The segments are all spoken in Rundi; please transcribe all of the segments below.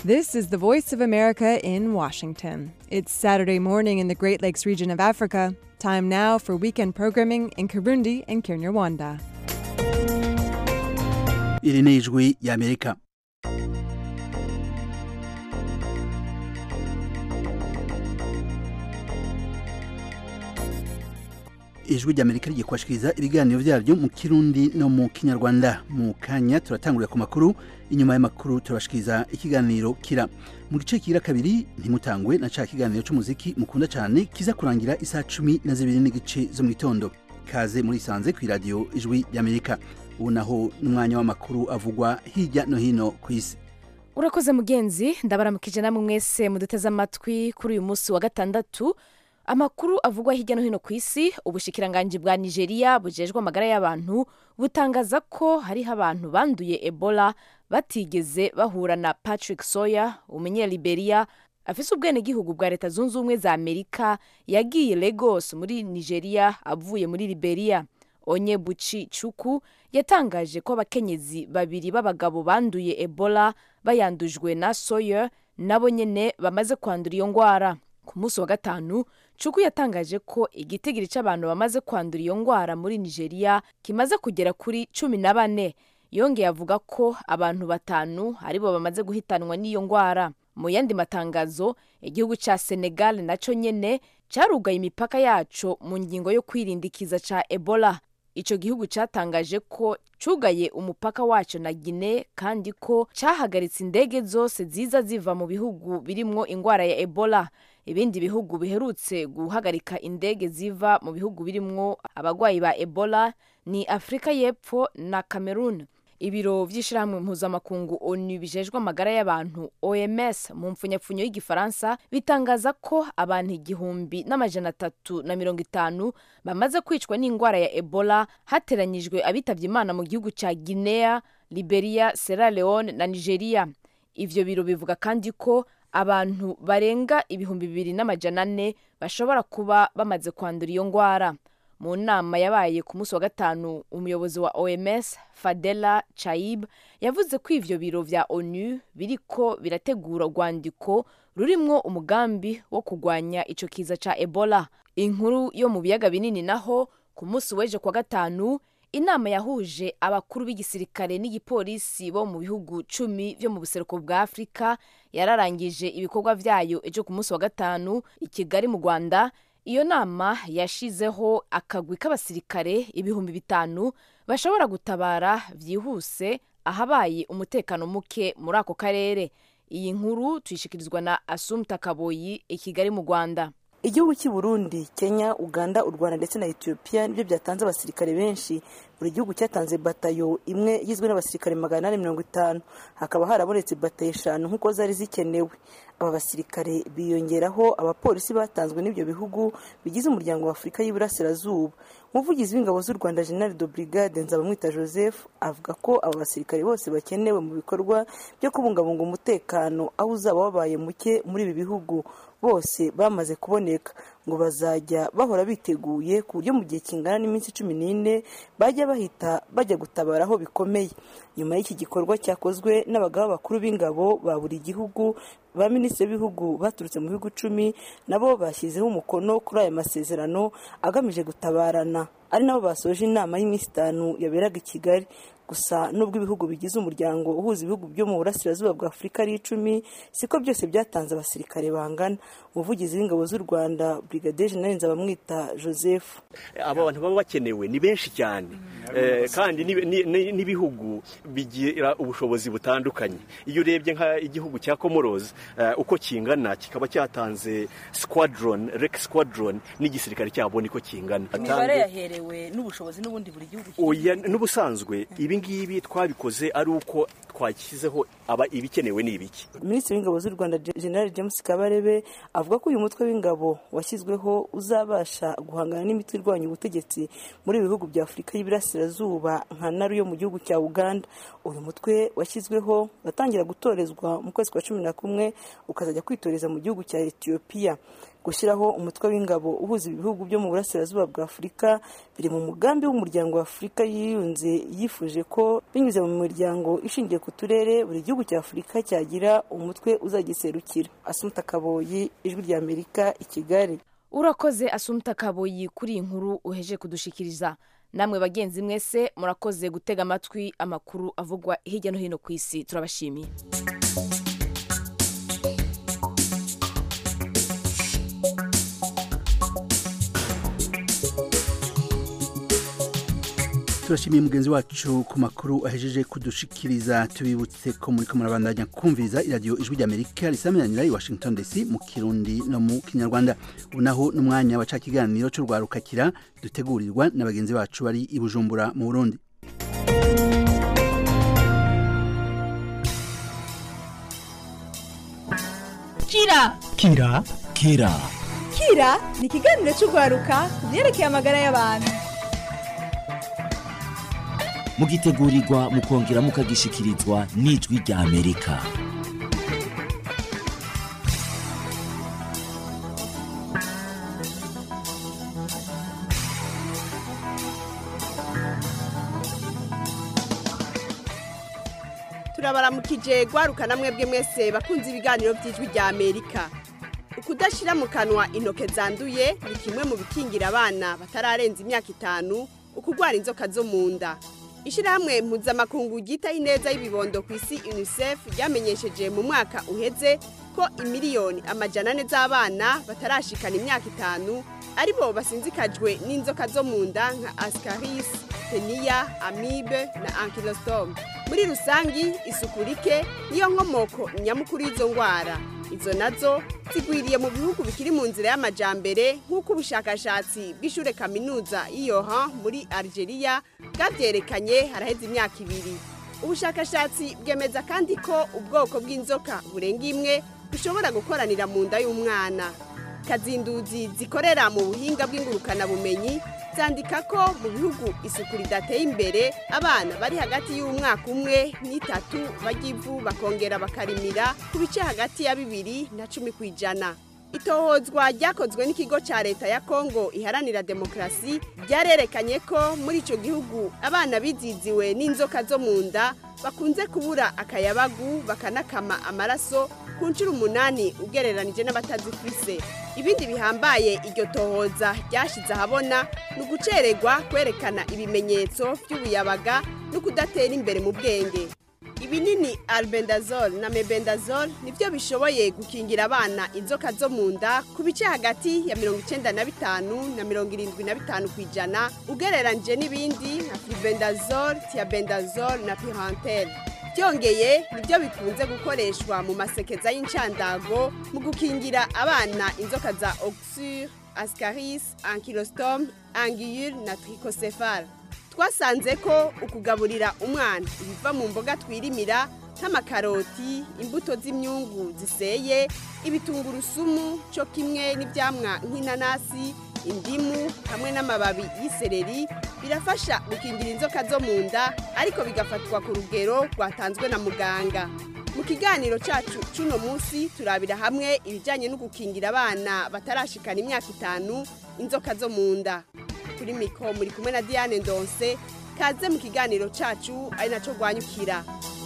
This is the Voice of America in Washington. It's Saturday morning in the Great Lakes region of Africa. Time now for weekend programming in Kirundi and Kinyarwanda. iri ni ijwi y'amerika ijwi ry'amerika rigiye kubashikiriza ibiganiro byaryo mu kirundi no mu kinyarwanda mu kanya turatangurira ku makuru inyuma y'amakuru turabashikiriza ikiganiro kira mu gice kigira kabiri ntimutangwe na ca kiganiro c'umuziki mukunda cane kiza kurangira isaha cumi na zibiri n'igice zo mu gitondo kaze muri isanze kw'iradiyo ijwi ry'amerika ubu naho n'umwanya w'amakuru avugwa hirya no hino ku isi urakoze mugenzi ndabaramukije namwe mwese muduteze amatwi kuri uyu munsi wa gatandatu amakuru avugwa hirya no hino ku isi ubushikiranganji bwa nigeria bujejwe amagara y'abantu butangaza ko hariho abantu banduye ebola batigeze bahura na patrick soya umunyeliberia afise ubwenegihugu bwa leta zunze ubumwe za amerika yagiye lagos muri nigeria avuye muri liberia onye buci cuku yatangaje ko abakenyezi babiri b'abagabo banduye ebola bayandujwe na soya nabo nyene bamaze kwandura iyo ngwara ku munsi wa gatanu cuku yatangaje ko igitigiri c'abantu bamaze kwandura iyo ngwara muri nigeria kimaze kugera kuri cumi na bane yongeye avuga ko abantu batanu aribo bamaze guhitanwa n'iyo ngwara mu yandi matangazo igihugu ca senegal naco nyene carugaye imipaka yaco mu ngingo yo kwirindikiza ca ebola ico gihugu catangaje ko cugaye umupaka waco na Guinea kandi ko cahagaritse indege zose ziza ziva mu bihugu birimwo ingwara ya Ebola ibindi bihugu biherutse guhagarika indege ziva mu bihugu birimwo abagwayi ba Ebola ni Afrika y'Epfo na Cameroon ibiro vy'ishirahamwe mpuzamakungu onu bijejwe amagara y'abantu oms mu mpfunyapfunyo y'igifaransa bitangaza ko abantu igihumbi n'amajana atatu na mirongo itanu bamaze kwicwa n'ingwara ya ebola hateranyijwe abitavye imana mu gihugu ca guinea liberia sierra leone na nigeria ivyo biro bivuga kandi ko abantu barenga ibihumbi bibiri n'amajana ane bashobora kuba bamaze kwandura iyo ngwara mu nama yabaye ku munsi wa gatanu umuyobozi wa oms fadela chaib yavuze ko ivyo biro vya onu biriko birategura urwandiko rurimwo umugambi wo kugwanya ico kiza ca ebola inkuru yo mu biyaga binini naho ku munsi w'ejo kwa gatanu inama yahuje abakuru b'igisirikare n'igipolisi bo mu bihugu cumi vyo mu buseruko bwa afurika yararangije ibikorwa vyayo ejo ku munsi wa gatanu i kigali mu rwanda iyo nama yashizeho akagwi k'abasirikare ibihumbi bitanu bashobora gutabara vyihuse ahabaye umutekano muke muri ako karere iyi nkuru tuyishikirizwa na asumta kaboyi i kigali mu rwanda igihugu cy'i burundi kenya uganda u rwanda ndetse na etiyopiya nibyo byatanze abasirikare benshi buri gihugu cyatanze batayo imwe igizwe n'abasirikare magana ane mirongo itanu hakaba harabonetse batayo eshanu nk'uko zari zikenewe aba basirikare biyongeraho abapolisi batanzwe n'ibyo bihugu bigize umuryango wa afurika y'iburasirazuba umuvugizi w'ingabo z'u rwanda general de brigade nzabamwita joseph avuga ko aba basirikare bose bakenewe mu bikorwa byo kubungabunga umutekano aho uzaba wabaye muke muri ibi bihugu bose bamaze kuboneka ngo bazajya bahora biteguye ku buryo mu gihe kingana n'iminsi cumi n'ine bajya bahita bajya gutabara aho bikomeye nyuma y'iki gikorwa cyakozwe n'abagaba bakuru b'ingabo ba buri gihugu ba minisitiri b'ibihugu baturutse mu bihugu icumi nabo bashyizeho umukono kuri aya masezerano agamije gutabarana ari nabo basoje inama y'iminsi itanu yaberaga i kigali gusa nubwo ibihugu bigize umuryango uhuza ibihugu byo mu burasirazuba bwa afurika ari icumi siko byose byatanze abasirikare bangana umuvugizi w'ingabo z'u rwanda brigade general nzabamwita joseph aba bantu baba bakenewe ni benshi cyane kandi n'ibihugu bigira ubushobozi butandukanye iyo urebye nk'igihugu cya komorozi uko kingana kikaba cyatanze squadron rek squadron n'igisirikare cyabo niko kingana imibare yaherewe n'ubushobozi n'ubundi buri gihugu n'ubusanzwe ibi ngibi twabikoze ari uko twashyizeho aba ibikenewe ni ibiki minisitiri w'ingabo z'u rwanda general james kabarebe avuga ko uyu mutwe w'ingabo washyizweho uzabasha guhangana n'imitwe irwanya ubutegetsi muri ibi bihugu bya afurika y'iburasirazuba nka naru yo mu gihugu cya uganda uyu mutwe washyizweho watangira gutorezwa mu kwezi kwa cumi na kumwe ukazajya kwitoreza mu gihugu cya etiyopiya gushyiraho umutwe w'ingabo uhuza ibihugu byo mu burasirazuba bwa afurika biri mu mugambi w'umuryango wa afurika yiyunze yifuje ko binyuze mu miryango ishingiye ku turere buri gihugu cya afurika cyagira umutwe uzagiserukira asumuta kaboyi ijwi rya amerika i kigali urakoze asumta kaboyi kuri iyi nkuru uheje kudushikiriza namwe bagenzi mwese murakoze gutega amatwi amakuru avugwa hirya no hino ku isi turabashimiye turashimiye mugenzi wacu ku makuru ahejeje kudushikiriza tubibutse ko muri ko murabandanya kumviriza iradiyo ijwi ry'amerika risaminanira i washington dc mu kirundi no mu kinyarwanda ubu naho n'umwanya wa ca kiganiro cy'urwarukakira dutegurirwa na bagenzi bacu bari i bujumbura mu burundi kira kira kira kira ni ikiganiro cy'urwaruka ku byerekeye amagara y'abantu mugitegurirwa mukongera mukagishikirizwa n'ijwi rya amerika turabaramukije gwarukana mwebwe mwese bakunze ibiganiro by'ijwi rya amerika ukudashyira mu kanwa intoke zanduye ni kimwe mu bikingira abana batararenza imyaka itanu ukugwara inzoka zo mu nda ishyirahamwe mpuzamakungu ryitaho ineza y'ibibondo ku isi unicef ryamenyesheje mu mwaka uheze ko imiliyoni amajana ane z'abana batarashikana imyaka itanu aribo basinzikajwe n'inzoka zo mu nda nka ascaris teniya amibe na ankylostom muri rusangi isuku rike niyo nkomoko nyamukuru y'izo ndwara izo nazo zigwiriye mu bihugu bikiri mu nzira y'amajambere nk'uko ubushakashatsi bw'ishure kaminuza y'iyoha muri algeria bwavyerekanye haraheze imyaka ibiri ubushakashatsi bwemeza kandi ko ubwoko bw'inzoka burenga imwe bushobora gukoranira mu nda y'umwana kazinduzi zikorera mu buhinga bw'ingurukanabumenyi zandika ko mu bihugu isuku ridateye imbere abana bari hagati y'umwaka umwe n'itatu bajya ivu bakongera bakarimira ku bice hagati ya bibiri na cumi ku ijana itohozwa ryakozwe n'ikigo cya leta ya kongo iharanira demokarasi ryarerekanye ko muri icyo gihugu abana biziziwe n'inzoka zo mu nda bakunze kubura akayabagu bakanakama amaraso ku nshuro umunani ugereranije n'abatazifise ibindi bihambaye iryo tohoza ryashyize ahabona ni ugucererwa kwerekana ibimenyetso by'ubuyabaga no kudatera imbere mu bwenge ibinini albendazole na mebendazole nibyo bishoboye gukingira abana inzoka zo mu nda ku bice hagati ya mirongo icyenda na bitanu na mirongo irindwi na bitanu ku ijana ugereranyije n'ibindi nka flibendazole tiabendazole na pirantel byongeye nibyo bikunze gukoreshwa mu masekeza y'incandago mu gukingira abana inzoka za oxure ascaris ankylostom angiyure na trichocephale twasanze ko ukugaburira umwana ibiva mu mboga twirimira nk'amakaroti imbuto z'imyungu ziseye ibitungurusumu cyo kimwe n'ibyamwa nk'inanasi indimu hamwe n'amababi y'isereri birafasha gukingira inzoka zo mu nda ariko bigafatwa ku rugero rwatanzwe na muganga mu kiganiro cyacu cy'uno munsi turabira hamwe ibijyanye no gukingira abana batarashikana imyaka itanu inzoka zo mu nda kuri mikoro muri kumwe na diane ndonse kaze mu kiganiro cyacu ari nacyo rwanyukira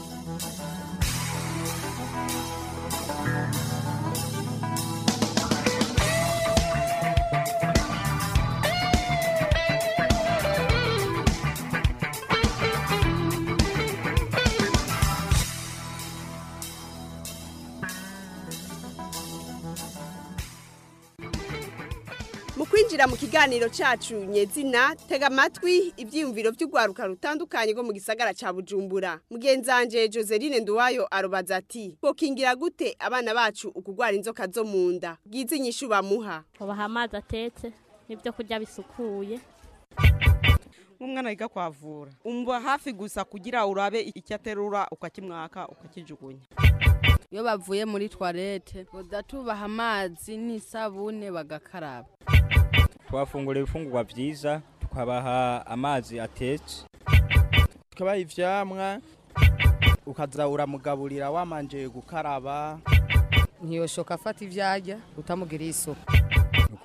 mu kwinjira mu kiganiro cyacu nyezina tega amatwi ibyiyumviro by'urwaruka rutandukanye rwo mu gisagara cya bujumbura mugenzanje joseline nduwayo arubaza ati twokingira gute abana bacu ukugwara inzoka zo mu nda bwiza inyishu bamuha babaha amazi atetse n'ibyo kurya bisukuye nk'umwana yiga kwavura umva hafi gusa kugira urabe icyo aterura ukakimwaka ukakijugunya iyo bavuye muri twarete tubaha amazi n'isabune bagakaraba twafungura ibifungurwa byiza tukabaha amazi atetse tukabaha ivyamwa ukaza uramugaburira wamanje gukaraba ntiyoshoka afata ivyarya utamugiriye isuku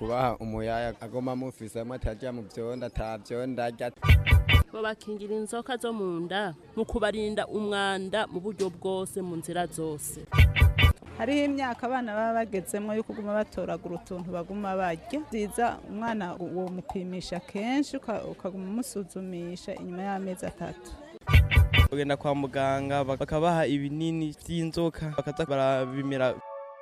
kubaha umuyaya agoma mufisemo atajya mu byondo atabyondo arya bakingira inzoka zo mu nda mu kubarinda umwanda mu buryo bwose mu nzira zose hariho imyaka abana baba bagezemo yo kuguma batoragura utuntu baguma barya byiza umwana uwo mupimisha kenshi ukaguma umusuzumisha inyuma y'amezi atatu ugenda kwa muganga bakabaha ibinini by'inzoka bakaza barabimira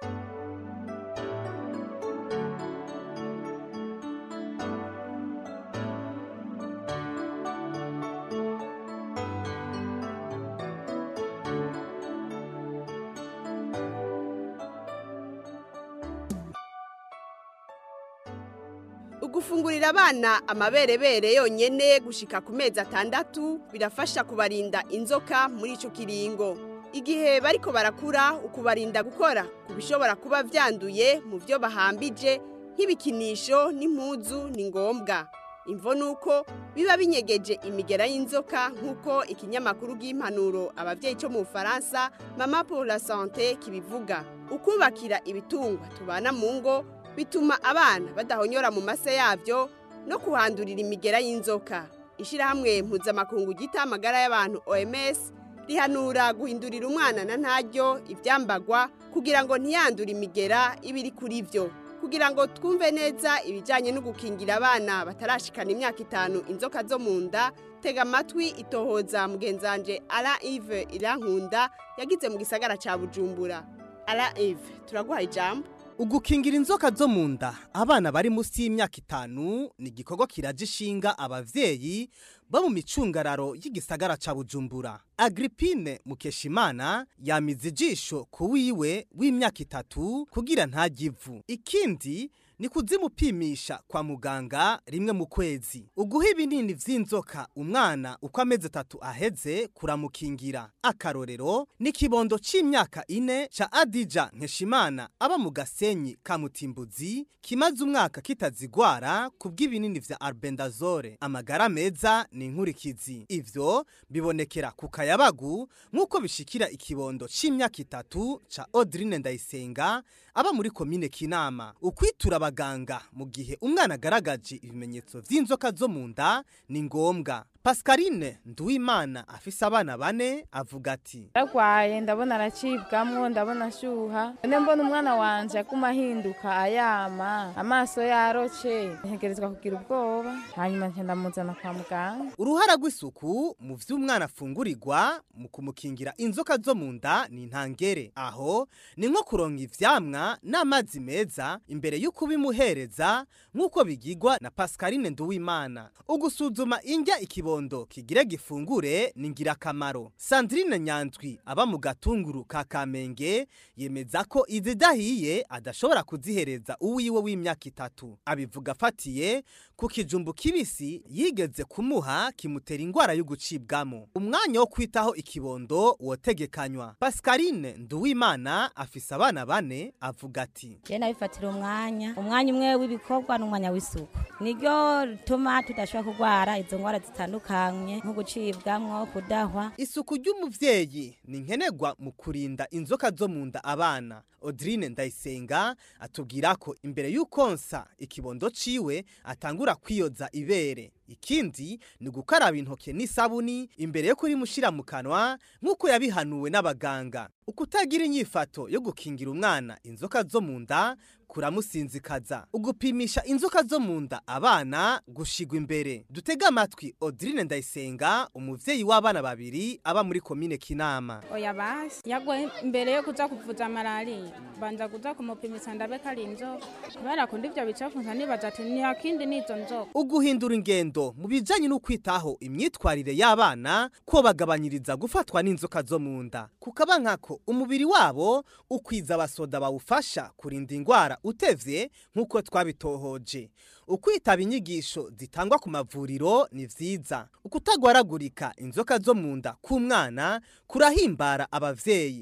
ugufungurira abana amaberebere yonyene gushika ku mezi atandatu birafasha kubarinda inzoka muri ico kiringo igihe bariko barakura ukubarinda gukora ku bishobora kuba vyanduye mu vyo bahambije nk'ibikinisho n'impuzu ni ngombwa imvo nuko biba binyegeje imigera y'inzoka nk'uko ikinyamakuru bw'impanuro abavyeyi cyo mu bufaransa mama pour la santé kibivuga ukubakira ibitungwa tubana mu ngo bituma abana badahonyora mu mase yabyo no kuhandurira imigera y'inzoka ishyirahamwe mpuzamakungu gita amagara y'abantu oms rihanura guhindurira umwana na ntaryo ibyambagwa kugira ngo ntiyandure imigera iba iri kuri byo kugira ngo twumve neza ibijyanye no gukingira abana batarashikana imyaka itanu inzoka zo mu nda tega amatwi itohoza mugenzanje ara ive irankunda yagize mu gisagara cya bujumbura ara ive turaguha ijambo ugukingira inzoka zo mu nda abana bari munsi y'imyaka itanu ni igikorwa kiraje ishinga abavyeyi bo mu micungararo y'igisagara ca bujumbura agripine mukeshimana yamize ijisho ku wiwe w'imyaka itatu kugira ntajya ivu ikindi ni kuzimupimisha kwa muganga rimwe mu kwezi uguha ibinini vy'inzoka umwana uko amezi atatu aheze kuramukingira akarorero ni kibondo c'imyaka ine ca adija nkeshimana aba mu gasenyi ka mutimbuzi kimaze umwaka kitazigwara ku bw'ibinini vya arbendazole amagara meza ni inkurikizi ivyo bibonekera ku kayabagu nk'uko bishikira ikibondo c'imyaka itatu ca odrine ndayisenga aba muri komine kinama ukwitura abaganga mu gihe umwana agaragaje ibimenyetso vy'inzoka zo mu nda ni ngombwa pascaline nduwimana afise abana bane avuga ati aragwaye ndabona aracibwamwo ndabona ashuha none mbona umwana wanje aguma ahinduka ayama amaso yaroce ntegerezwa kugira ubwoba hanyuma nca ndamuzana kwa muganga uruhara rw'isuku mu vy'umwana afungurirwa mu kumukingira inzoka zo mu nda ni ntangere aho ni nko kuronka ivyamwa n'amazi meza imbere y'uko ubimuhereza nk'uko bigigwa na pascaline nduwimana ugusuzuma indya ikibondo kigire gifungure ni ngirakamaro sandrine nyanzwi aba mu gatunguru ka kamenge yemeza ko izidahiye adashobora kuzihereza uwiwe w'imyaka itatu abivuga afatiye ku kijumbu kibisi yigeze kumuha kimutera indwara yo gucibwamo umwanya wo kwitaho ikibondo wotegekanywa pascaline nduwimana afise abana bane avuga ati je nabifatira umwanya umwanya umwe w'ibikorwa n'umwanya w'isuku niryo rituma tudashobora kurwara izo ndwara zitandukanye nko gucibwamwo kudahwa isuku ry'umuvyeyi ni nkenerwa mu kurinda inzoka zo mu nda abana odrine ndayisenga atubwira ko imbere y'ukonsa ikibondo ciwe atangura kwiyoza ibere ikindi ni gukaraba intoke n'isabuni imbere yo kurimushira mu kanwa nk'uko yabihanuwe n'abaganga ukutagira inyifato yo gukingira umwana inzoka zo mu nda kuramusinzikaza ugupimisha inzoka zo mu nda abana gushigwa imbere dutega amatwi odrine ndayisenga umuvyeyi w'abana babiri aba muri komine kinama oya basi yagwe imbere yo kuza kuvuza malariya banza kuza kumupimisa ndabe ko ari inzoka kubera kundi ivyo bicafu nka nibaza ati ntihakindi n'izo nzoka uguhindura ingendo mu bijanye no kwitaho imyitwarire y'abana ko bagabanyiriza gufatwa n'inzoka zo mu nda kukaba nkako umubiri wabo ukwiza abasoda bawufasha kurinda ingwara utevye nk'uko twabitohoje ukwitaba inyigisho zitangwa ku mavuriro ni vyiza ukutagwaragurika inzoka zo mu nda k'umwana kurahimbara abavyeyi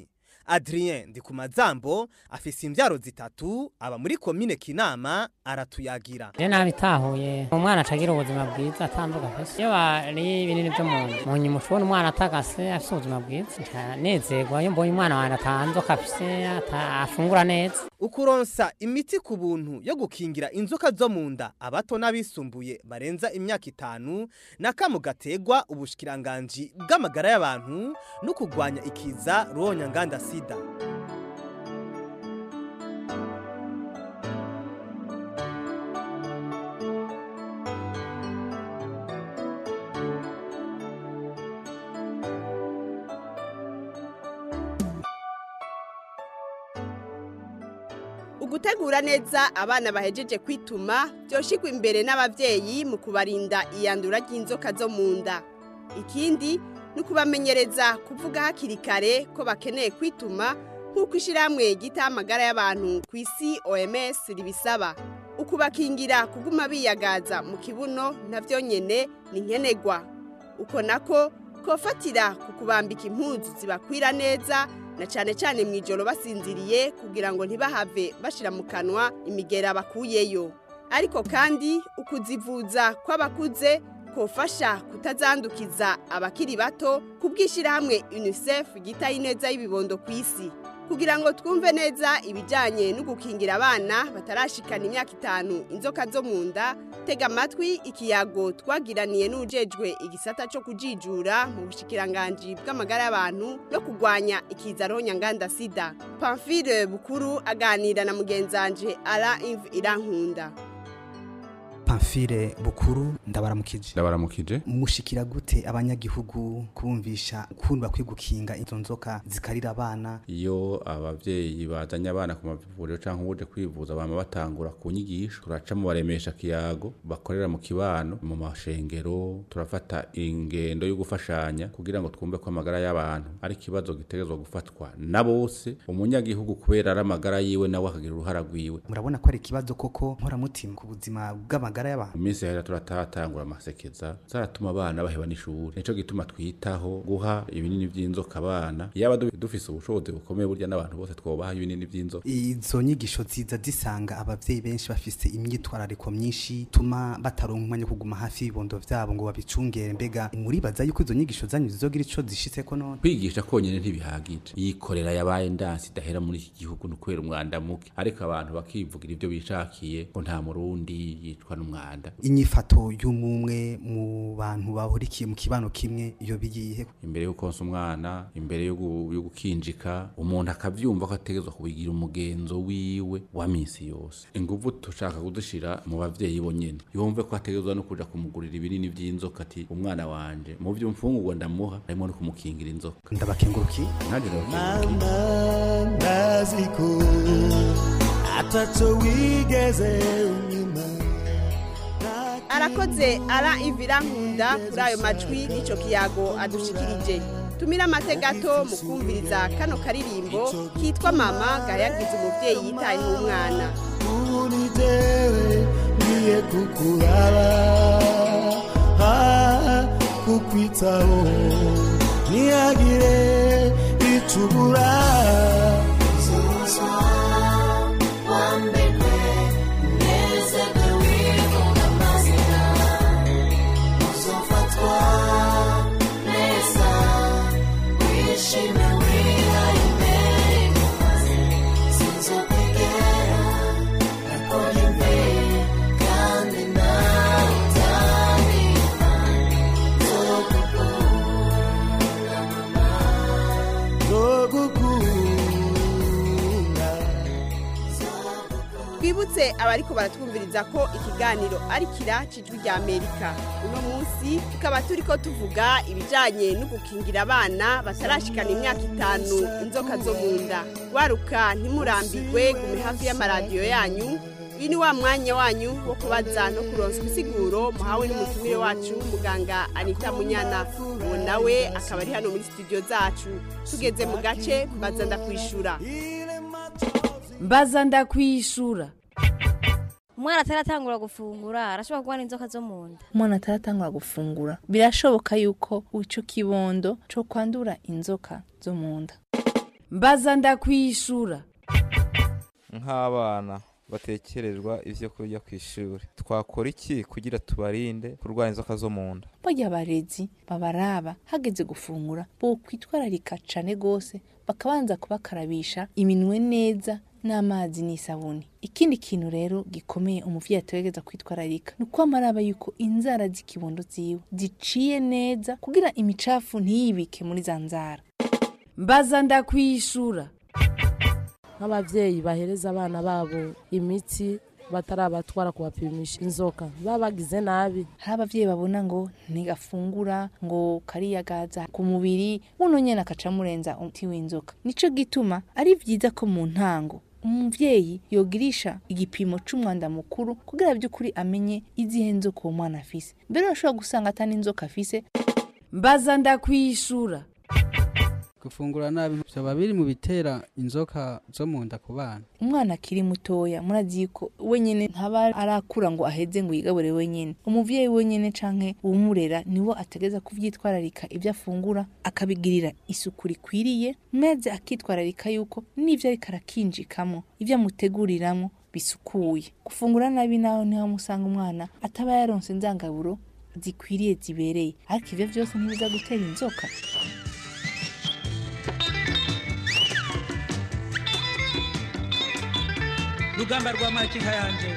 adrien ndikumazambo afise imvyaro zitatu aba muri komine kinama aratuyagira je nabitahuye umwana atagira ubuzima bwiza atambuka pese iyo bari ibinini vyo mu nda mu nyuma ushobona umwana atagase afise ubuzima bwiza nkanezerwa iyo mbonye umwana wanjye atanzoka afise ata- afungura neza ukuronsa imiti ku buntu yo gukingira inzoka zo mu nda abato n'abisumbuye barenza imyaka itanu n'akamu gategwa ubushikiranganji bw'amagara y'abantu no kurwanya ikiza ruhonyanganda sida ugutegura neza abana bahejeje kwituma byoshigwa imbere n'abavyeyi mu kubarinda iyandura ry'inzoka zo mu nda ikindi ni ukubamenyereza kuvuga hakiri kare ko bakeneye kwituma nk'uko ishyirahamwe gita amagara y'abantu ku isi oms ribisaba ukubakingira kuguma biyagaza mu kibuno navyo nyene ni nkenerwa uko nako kofatira ku kubambika impuzu zibakwira neza na cyane cyane mu ijoro basinziriye kugira ngo ntibahave bashira mu kanwa imigera bakuyeyo ariko kandi ukuzivuza kw'abakuze kofasha kutazandukiza abakiri bato kubwishyirahamwe unicef gitaye ineza y'ibibondo ku isi kugira ngo twumve neza ibijyanye no gukingira abana batarashikana imyaka itanu inzoka zo mu nda tega amatwi ikiyago twagiraniye n'ujejwe igisata cyo kujijura mu bushikiranganji bw'amagara y'abantu no kurwanya ikiza nyanganda sida pamphile bukuru aganira na mugenzanje ara ive irankunda pamfire bukuru ndabaramukije ndabaramukije mushikira gute abanyagihugu kubumvisha ukuntu bakwiye gukinga izo nzoka zikarira abana iyo abavyeyi bazanye abana ku mavuriro canke uje kwivuza bama batangura ku nyigisho turaca mu baremesha kiyago bakorera mu kibano mu mashengero turafata ingendo yo gufashanya kugira ngo twumve ko amagara y'abantu ari ikibazo gitegerezwa gufatwa na bose umunyagihugu kubera ari amagara yiwe nawe akagira uruhara rwiwe murabona ko ari ikibazo koko nkoramutima ku buzima bw'amagara y'abantu mu minsi yahera turatatangura amasekeza zaratuma abana baheba n'ishuri nico gituma twitaho guha ibinini vy'inzoka abana yaba du- dufise ubushobozi bukomeye burya n'abantu bose twobaha ibinini vy'inzoka izo nyigisho ziza zisanga abavyeyi benshi bafise imyitwarariko myinshi tuma bataronka umwanya wo kuguma hafi y'ibibondo vyabo ngo babicungere mbega muribaza yuko izo nyigisho zanyu zizogira ico zishitseko none kwigisha konyene ntibihagije iyikorera yabaye ndansi idahera muri iki gihugu ni ukubera umwanda muke ariko abantu bakivugira ivyo bishakiye ko nta murundi yicwa n'umwanda inyifato y'umumwe mu bantu bahurikiye mu kibano kimwe iyo bigiye imbere yo konsa umwana imbere yo gu- yo gukinjika umuntu akavyumva ko ategerezwa kubigira umugenzo wiwe wa misi yose inguvu tushaka kudushyira mu bavyeyi bonyene yumve ko ategerezwa no kuja kumugurira ibinini vy'inzoka ati umwana wanje mu vyo mfungurwa ndamuha harimo no kumukingira inzoka ndabakenguruki nanjye mama ndaziko ataco wigeze unyuma arakoze ara ivira nkunda kuri ayo majwi n'icyo kiyago adushikirije tumira amate gato mu kumviriza kano karirimbo kitwa mama gayagize umubyeyi yitayeho umwana ubu ni jewe ngiye kukuraba ah, kukwitaho ntihagire icubura twibutse abariko baratwumviriza ko ikiganiro ari kira cijwi rya amerika uno munsi tukaba turiko tuvuga ibijanye no gukingira abana batarashikana imyaka itanu inzoka zo mu nda waruka ntimurambirwe gume hafi y'amaradiyo yanyu uyu ni wa mwanya wanyu wo kubaza no kuronswa isiguro muhawe n'umutumire wacu muganga anita munyana uwo nawe akaba ari hano muri studio zacu tugeze mu gace baza ndakwishura mbaza ndakwishura umwana ataratangura gufungura arashobora kubona inzoka zo mu nda umwana ataratangura gufungura birashoboka yuko ico kibondo co kwandura inzoka zo mu nda mbaza ndakwishura nk'abana batekerezwa ivyo kurya ku ishuri twakora iki kugira tubarinde kurwara inzoka zo mu nda barya abarezi babaraba hageze gufungura bo kwitwararika cane gose bakabanza kubakarabisha iminwe neza n'amazi n'isabuni ikindi kintu rero gikomeye umuvyeyi ategereza kwitwararika ni uko amaraba yuko inzara z'ikibondo ziwe ziciye neza kugira imicafu ntiyibike muri za nzara mbaza ndakwishura nk'ababyeyi bahereza abana babo imiti batarabatwara kubapimisha inzoka baba bagize nabi hari abavyeyi babona ngo ntigafungura ngo kariyagaza ku mubiri buno nyene akaca amurenza umuti w'inzoka nico gituma ari vyiza ko mu ntango umuvyeyi yogirisha igipimo c'umwanda mukuru kugira by'ukuri amenye izihe nzoka uwo mwana afise mbere urashobora gusanga atani inzoka afise mbaza ndakwishura gufungura nabi byaba biri mu bitera inzoka zo mu nda ku bana umwana akiri mutoya murazi ko wenyene ntaba arakura ngo aheze ngo yigabure wenyene umuvyeyi wenyene canke uwumurera niwo ategeza kuvyitwararika ivyo afungura akabigirira isuku rikwiriye maze akitwararika yuko n'ivyo ariko arakinjikamwo ivyo amuteguriramwo bisukuye gufungura nabi naho niho musanga umwana ataba yaronse inzangaburo zikwiriye zibereye ariko ivyo vyose ntibiza gutera inzoka rugamba rwa makinka yanje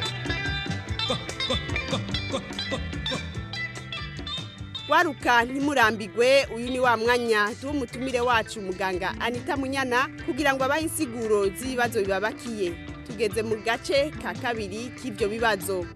waruka ntimurambigwe uyu ni wa mwanya duha umutumire wacu muganga anita munyana kugira ngo abahe insiguro z'ibibazo bibabakiye tugeze mu gace ka kabiri k'ibyo bibazo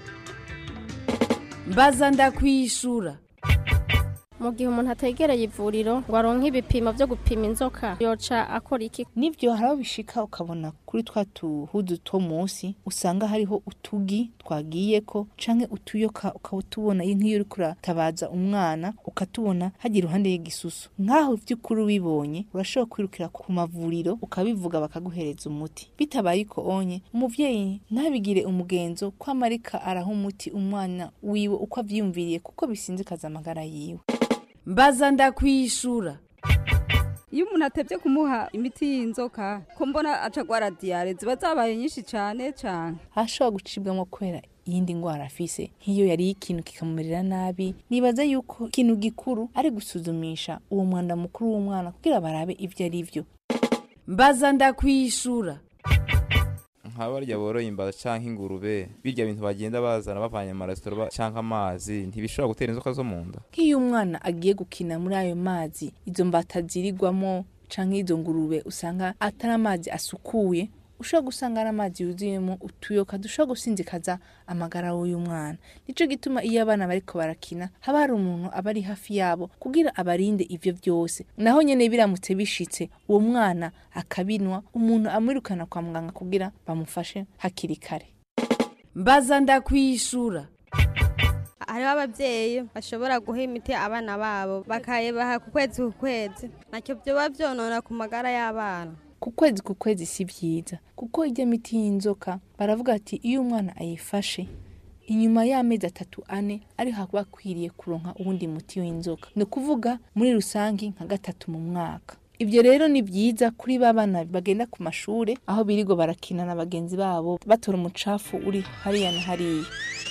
mbaza ndakwishura mu gihe umuntu ategereye ivuriro ngo aronke ibipimo byo gupima inzoka yoca akora iki nivyo haraho bishika ukabona kuri twa tuhudu two munsi usanga hariho utugi twagiyeko canke utuyoka ukaba utubona nk'iyo uriko uratabaza umwana ukatubona hagira iruhande y'igisusu nk'aho vy'ukuri ubibonye urashobora kwirukira ku mavuriro ukabivuga bakaguhereza umuti bitabaye iko onye umuvyeyi ntabigire umugenzo ko amarika araha umuti umwana wiwe uko avyiyumviriye kuko bisinzikaza amagara yiwe mbaza ndakwishura iyo umuntu atebye kumuha imiti y'inzoka ko mbona aca agwara diyare ziba zabaye nyinshi cyane cyane ashobora gucibwamo kubera iyindi ndwara afise nk'iyo yariye ikintu kikamumerera nabi nibaza yuko ikintu gikuru ari gusuzumisha uwo mwanda mukuru w'umwana kugira barabe ivyo ari vyo mbaza ndakwishura nk'abarya boroye imbata canke ingurube birya bintu bagenda bazana bavanye mu maresitora canke amazi ntibishobora gutera inzoka zo mu nda nk'iyo umwana agiye gukina muri ayo mazi izo mbata zirirwamo canke izo ngurube usanga atari amazi asukuye ushobora gusanga ari amazi yuzuyemo utuyoka dushobora gusinzikaza amagara y'uyu mwana nico gituma iyo abana bariko barakina haba hari umuntu aba ari hafi yabo kugira abarinde ivyo vyose naho nyene biramutse bishitse uwo mwana akabinwa umuntu amwirukana kwa muganga kugira bamufashe hakiri kare mbaza ndakwishura hariho ababyeyi bashobora guha imiti abana babo bakayibaha ku kwezi ku kwezi ntacyo byoba byonona ku magara y'abana ku kwezi ku kwezi si byiza kuko ijya miti y'inzoka baravuga ati iyo umwana ayifashe inyuma y'amezi atatu ane ari haba akwiriye kuronka uwundi muti w'inzoka ni ukuvuga muri rusange nka gatatu mu mwaka ibyo rero ni byiza kuri ba bana bagenda ku mashuri aho birigo barakina na bagenzi babo batora umucafu uri hariya na hariya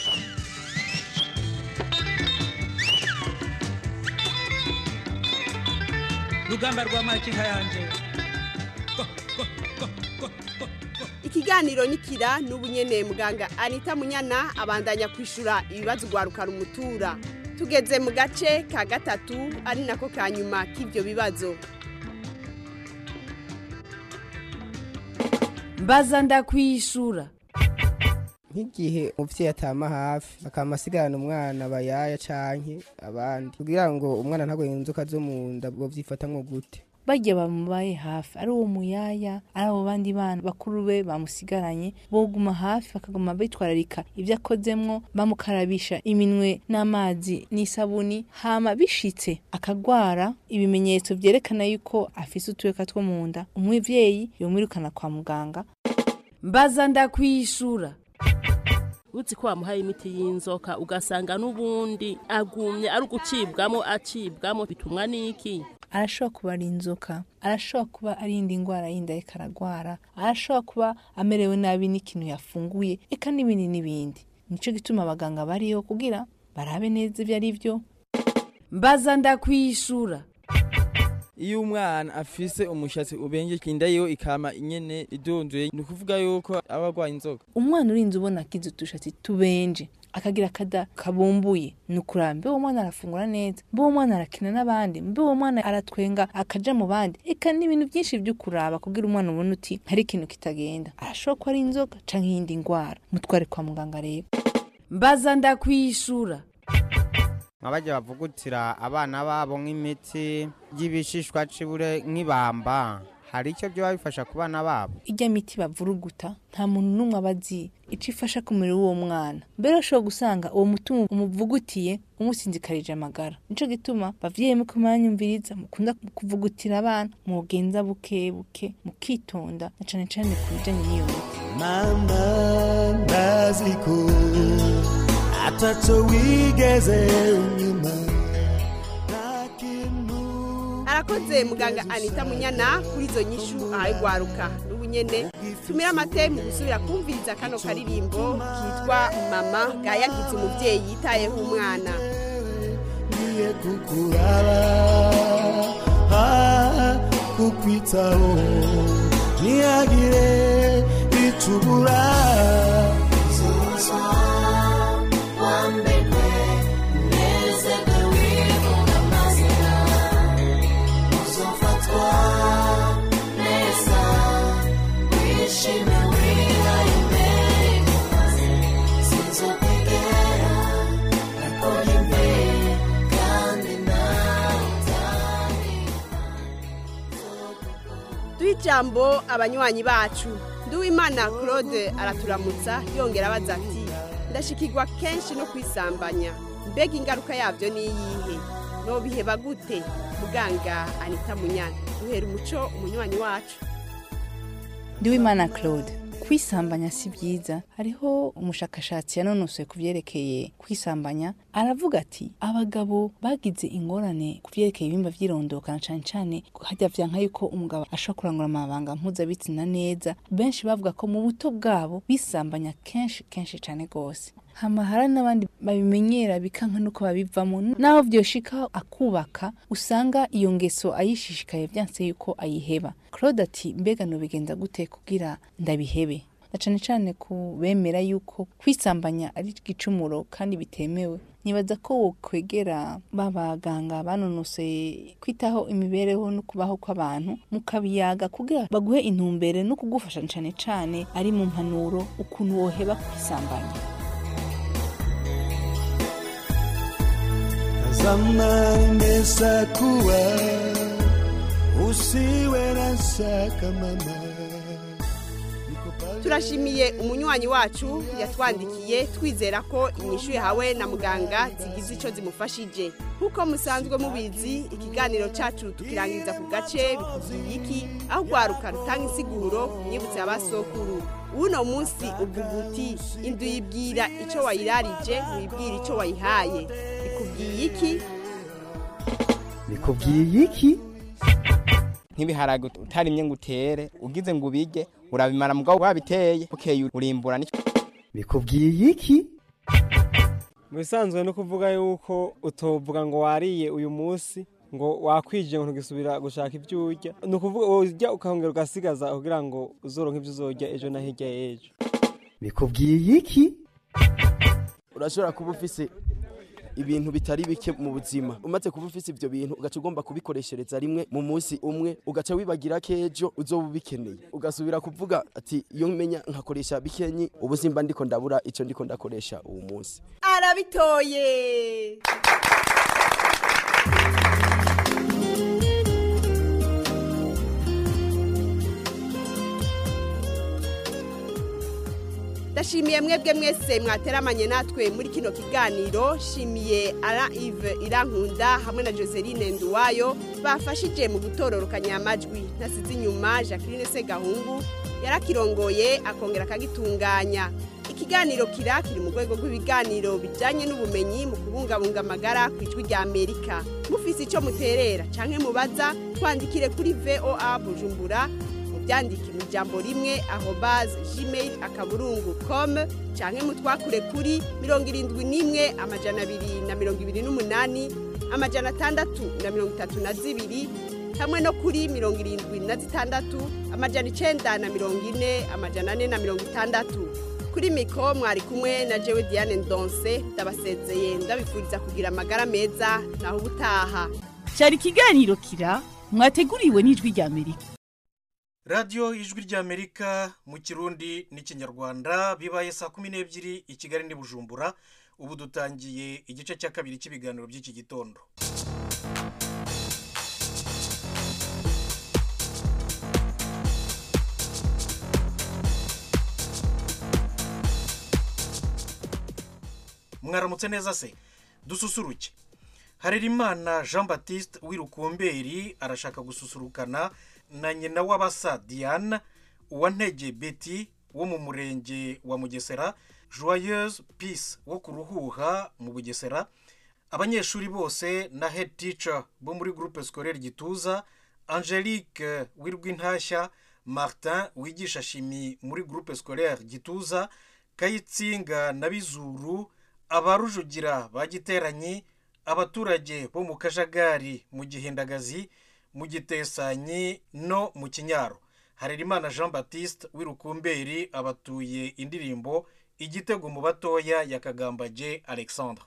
rugamba rwa makinka yanje ikiganiro nikira n'ubunyene muganga anita munyana abandanya kwishura ibibazo ugwaruka rumutura tugeze mu gace ka gatatu ari nako ka nyuma k'ibyo bibazo mbaza ndakwishura nk'igihe umubyeyi atama hafi akama asigarana umwana bayaya canke abandi kugira ngo umwana ntagwe inzoka zo mu nda bwo vyifatamwo gute bajya bamubaye hafi ari uwo muyaya ari abo bandi bana bakuru be bamusigaranye boguma hafi bakaguma bitwararika ibyo akozemwo bamukarabisha iminwe n'amazi n'isabuni hama bishitse akagwara ibimenyetso vyerekana yuko afise utuyoka two mu nda umuvyeyi yomwirukana kwa muganga mbaza ndakwishura uzi ko wamuhaye imiti y'inzoka ugasanga n'ubundi agumye ari ugucibwamo acibwamo bitumwa n'iki arashobora kuba ari inzoka arashobora kuba ari indi ndwara yindi ariko aragwara arashobora kuba amerewe nabi n'ikintu yafunguye eka n'ibindi n'ibindi nico gituma abaganga bariho kugira barabe neza ibyo ari byo mbaza ndakwishura iyo umwana afise umushatsi ubengeka inda yiwe ikama inyene idondoye ni ukuvuga yuko aba arwaye inzoka umwana urinze ubona akize utushatsi tubenje akagira akada kabumbuye ni ukuraba mbe uwo mwana arafungura neza mbe uwo mwana arakina n'abandi mbe uwo mwana aratwenga akaja mu bandi eka n'ibintu byinshi byo kuraba kugira umwana ubona uti hari ikintu kitagenda arashobora kuba ari inzoka canke iyindi ndwara mutware kwa muganga rero mbaza ndakwishura nk'abajya bavugutira abana babo nk'imiti y'ibishishwa c'ibure nk'ibamba hari icyo byo bifasha ku bana babo ijya miti bavuruguta nta muntu n'umwe aba azi ico ifasha ku mubiri w'uwo mwana mbere ushobora gusanga uwo muti umuvugutiye umusinzikarije amagara nico gituma bavyeyi muko mwanyumviriza mukunda kuvugutira abana mugenza buke buke mukitonda na cane cane ku bijanye n'iyo miti mama ndaziko ataco wigeze unyuma arakoze muganga anita munyana kuri izo nyishu ahaye gwaruka n'ubu nyene tumira amate mu gusubira kumviriza kano karirimbo kitwa mama gayangiza umuvyeyi yitayeho umwana ngiye kukuraba ah, kukwitaho ntihagire icubura duha ijambo abanywanyi bacu nduwimana claude araturamutsa yongera abaza ati ndashikirwa kenshi no kwisambanya mbega ingaruka yabyo ni iyihe nobiheba gute muganga anita munyana duhera umuco umunywanyi wacu ndiwimana claude kwisambanya si byiza hariho umushakashatsi yanonosoye ku byerekeye kwisambanya aravuga ati abagabo bagize ingorane ku byerekeye ibimba by'irondokana cyane cyane hajya vyanka yuko umugabo ashobora kurangura amabanga mpuzabitsina neza benshi bavuga ko mu buto bwabo bisambanya kenshi kenshi cyane rwose hama hari n'abandi babimenyera bikanka nuko babivamo naho vyoshika akubaka usanga iyo ngeso ayishishikaye vyanse yuko ayiheba claude ati mbega nobigenza gute kugira ndabihebe na cane cane ku bemera yuko kwisambanya ari igicumuro kandi bitemewe nibaza ko wokwegera babaganga banonoseye kwitaho imibereho no kubaho kw'abantu mukabiyaga kugira baguhe intumbere no kugufasha cane cane ari mu mpanuro ukuntu woheba kwisambanya zamani imeshakuwa usiwe na shaka mama turashimiye umunywanyi wacu yatwandikiye twizera ko inyishu yahawe na muganga zigize icyo zimufashije nk'uko musanzwe mubizi ikiganiro cyacu tukirangiriza ku gace bikubwiye iki aho urwaruka rutanga insiguro ku myibutso y'abasokuru uno munsi uvuga uti indu yibwira icyo wayirarije wibwira icyo wayihaye bikubwiye iki bikubwiye iki nk'ibiharage utarimye ngo utere ugize ngo ubige urabimara mugabo wabiteye bukeye urimbura n'icyo bikubwiye iki mu bisanzwe no kuvuga yuko utovuga ngo wariye uyu munsi ngo wakwije ngo ntugisubira gushaka ibyo urya ni ukuvuga urya ukahongera ugasigaza kugira ngo uzoronke ibyo uzorya ejo na hirya y'ejo bikubwiye iki urashobora kuba ufise ibintu bitari bike mu buzima umaze kuba ufise ibyo bintu ugaca ugomba kubikoreshereza rimwe mu munsi umwe ugaca wibagira ko ejo uzoba ubikeneye ugasubira kuvuga ati iyo menya nkakoresha bikenyi ubu simba ndiko ndabura icyo ndiko ndakoresha uwo munsi arabitoye ndashimiye mwebwe mwese mwateramanye natwe muri kino kiganiro shimiye ara ive irankunda hamwe na joseline nduwayo bafashije mu gutororokanya amajwi nasize inyuma jacqueline segahungu yarakirongoye akongera akagitunganya ikiganiro kira kiri mu rwego rw'ibiganiro bijyanye n'ubumenyi mu kubungabunga amagara ku ijwi rya amerika mufise icyo muterera cyangwa mubaza twandikire kuri voa bujumbura mubyandike mu ijambo rimwe aho baze gmail akaburungu com cyangwa mutwakure kuri mirongo irindwi n'imwe amajana abiri na mirongo ibiri n'umunani amajana atandatu na mirongo itatu na zibiri hamwe no kuri mirongo irindwi na zitandatu amajana icenda na mirongo ine amajana ane na mirongo itandatu kuri miko mwari kumwe na jewe diane ndonse ndabasezeye ndabifuriza kugira amagara meza naho ubutaha cyari ikiganiro kira mwateguriwe n'ijwi rya amerika radiyo ijwi ry'amerika mu kirundi n'ikinyarwanda bibaye saa kumi n'ebyiri i kigali n'i bujumbura ubu dutangiye igice cya kabiri cy'ibiganiro by'iki gitondo mwaramutse neza se dususuruke harerimana jean batiste w'irukumberi arashaka gususurukana na nyina w'abasa diane uwantege betty wo mu murenge wa mugesera joyeuse peace wo ku ruhuha mu bugesera abanyeshuri bose na head teacher bo muri groupe scolaire gituza angelique w'irwintashya martin wigisha shimi muri groupe scolaire gituza kayitsinga na bizuru abarujugira ba giteranyi abaturage bo mu kajagari mu gihindagazi mu gitesanyi no mu kinyaro harerimana jean batiste w'irukumberi abatuye indirimbo igitego mu batoya ya kagambage alexandre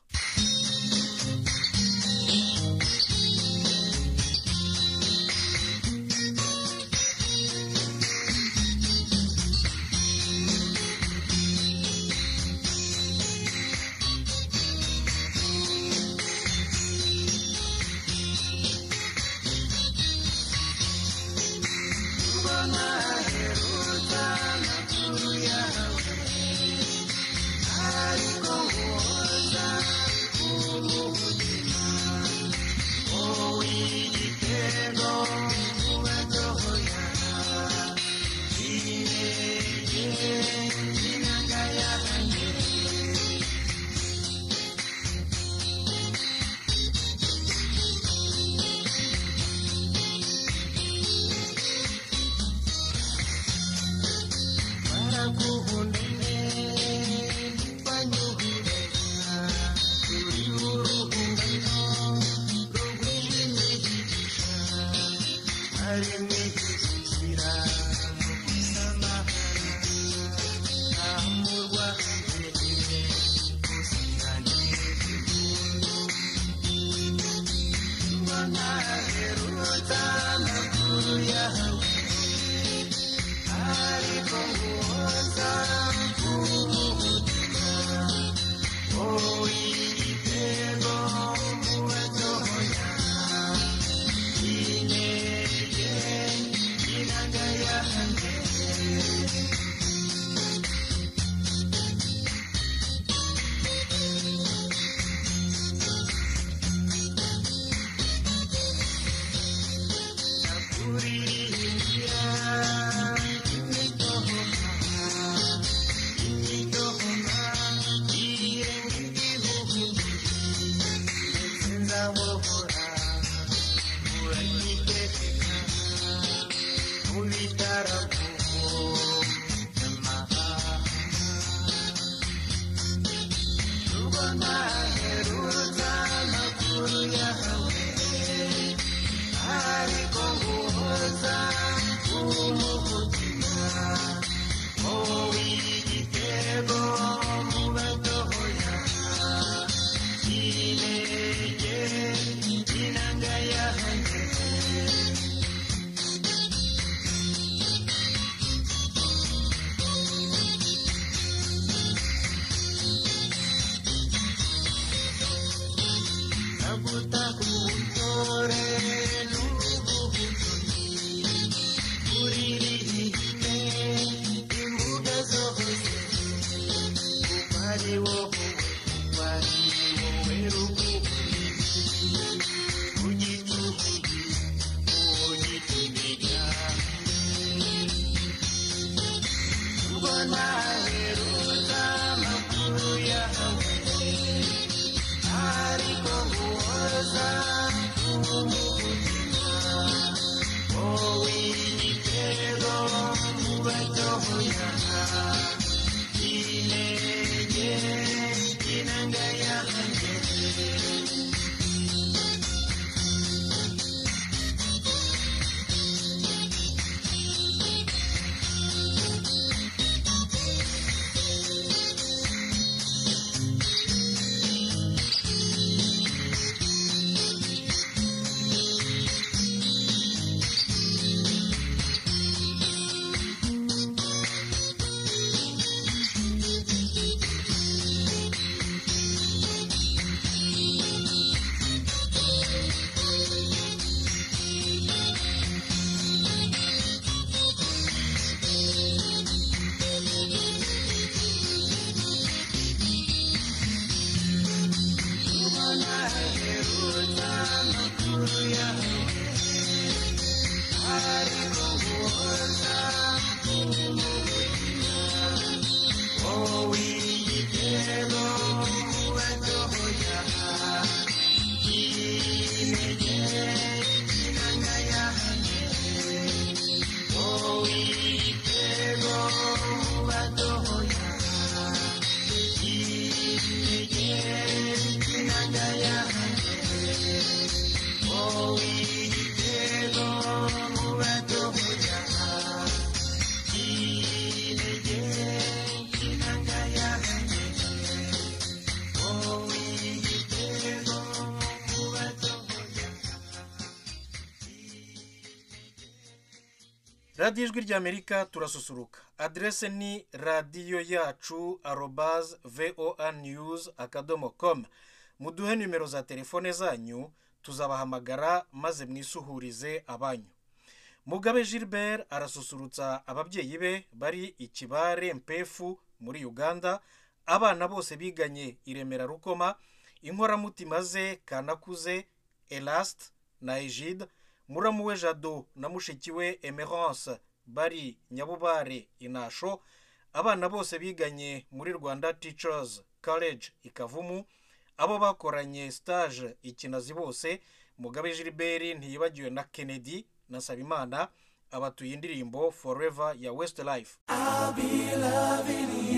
radiyo ijwi ry'amerika turasusuruka aderese ni radiyo yacu arobaze voa news akadomo komu muduhe nimero za telefone zanyu tuzabahamagara maze mwisuhurize abanyu mugabe gilbert arasusurutsa ababyeyi be bari ikibare mpefu muri uganda abana bose biganye i remera rukoma inkoramutima ze kanakuze elasite na ejide muramu we jado na mushiki we emerance bari nyabubare inasho abana bose biganye muri rwanda teachers college ikavumu abo bakoranye stage ikinazi bose mugabe gilbert ntiyibagiwe na kennedy na nsabimana abatuye indirimbo forever ya westlife I'll be loving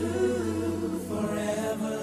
you forever.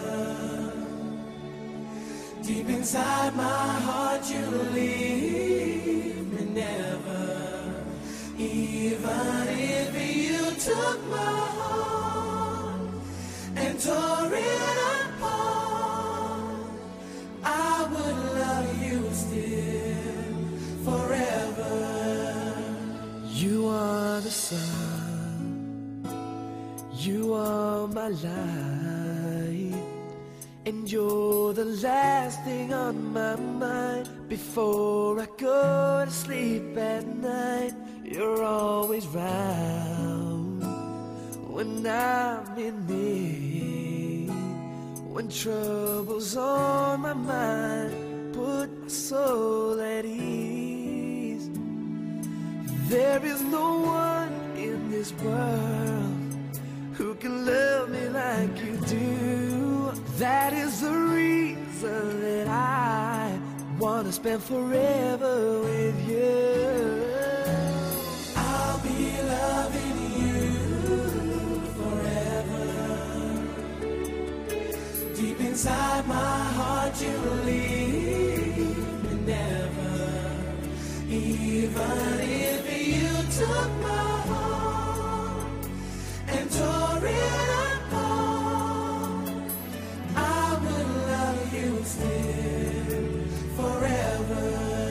Deep inside my heart, you leave me never. Even if you took my heart and tore it apart, I would love you still forever. You are the sun, you are my light, and you're the last thing on my mind before I go to sleep at night. You're always round when I'm in need, when trouble's on my mind, put my soul at ease. There is no one in this world who can love me like you do. That is the reason that I wanna spend forever with you. I'll be loving you forever. Deep inside my heart, you leave me never. Even if you took my heart and tore it apart, I would love you still forever.